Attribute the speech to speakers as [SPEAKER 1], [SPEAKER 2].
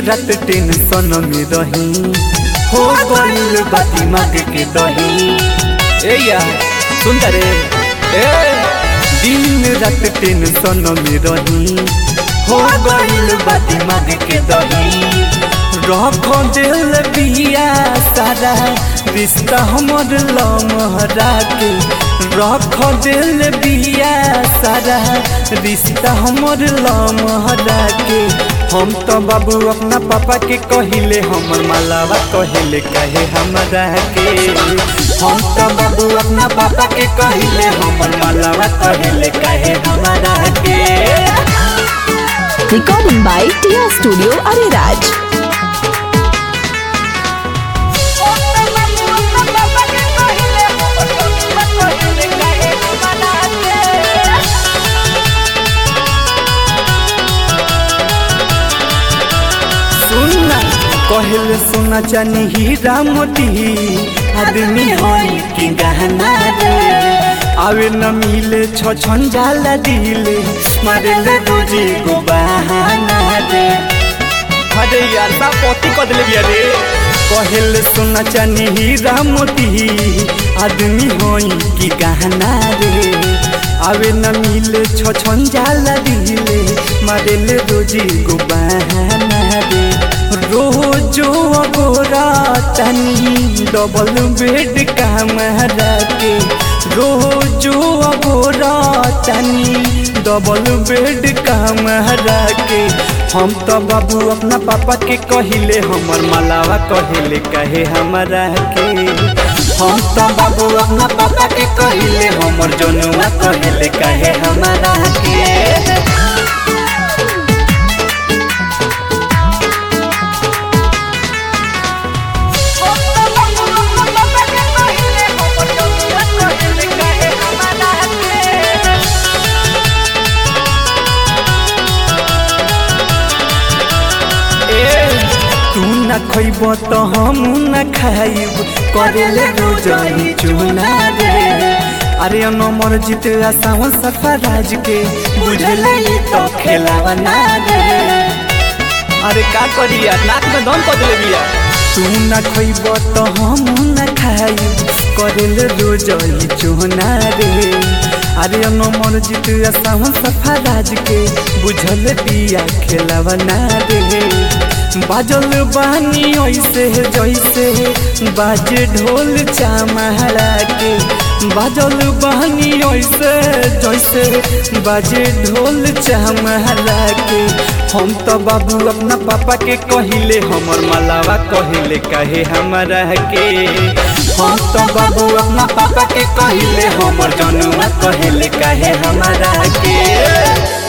[SPEAKER 1] रात टेंशन में रही हो गइल बा दिमाग के दही ए यार सुन रे ए दिन रात टेंशन में रही हो गइल बा दिमाग के दही रख दिल बिया सारा रिश्ता हमर लमहरा के रख दिल बिया सारा रिश्ता हमर लमहरा के हम तो बाबू अपना पापा के कहिले हमर मालावा कहिले कहे हमरा के हम तो बाबू अपना पापा के कहिले हमर मालावा कहिले कहे हमरा के
[SPEAKER 2] Recording by Tia Studio Ariraj.
[SPEAKER 1] सुनना कहल सोना चानी हीरा मोती आदमी होई की गहना रे आवे न मिले छ छन जाला दिले मारे ले रोजी को बहाना रे अरे यार सा पोती कदले बिया रे कहल सोना चानी हीरा मोती आदमी होई की गहना रे आवे न मिले छ छन जाला दिले मारे ले रोजी को बहाना रे रोजो गोरा तनी डबल बेड कमरा के रोजो गोरा तनी डबल बेड कमरा के हम तो बाबू अपना पापा के कहिले हमर मालावा कहिले कहे हमरा के हम तो बाबू अपना पापा के कहिले हमर जनुआ कहिले कहे हमरा के तू न खइब तो हम न खाइब करेले रोजनी चुना रे अरे नमर जीत आसावन सफा राज के बुझले तो खेलावा ना रे अरे का करिया नाक में दम कर दिले बिया तू न खइब तो हम न खाइब करेले रोजनी चुना रे अरे नमर जीत आसावन सफा राज के बुझल बिया खेलावा ना रे बाजल बानी ऐसे जैसे बाजे ढोल चामहरा के बाजल बानी ऐसे जैसे बाजे ढोल चामहरा के हम तो बाबू अपना पापा के कहिले हमर मलावा कहिले कहे हमरा के हम तो बाबू अपना पापा के कहिले हमर जनुआ कहिले कहे हमरा के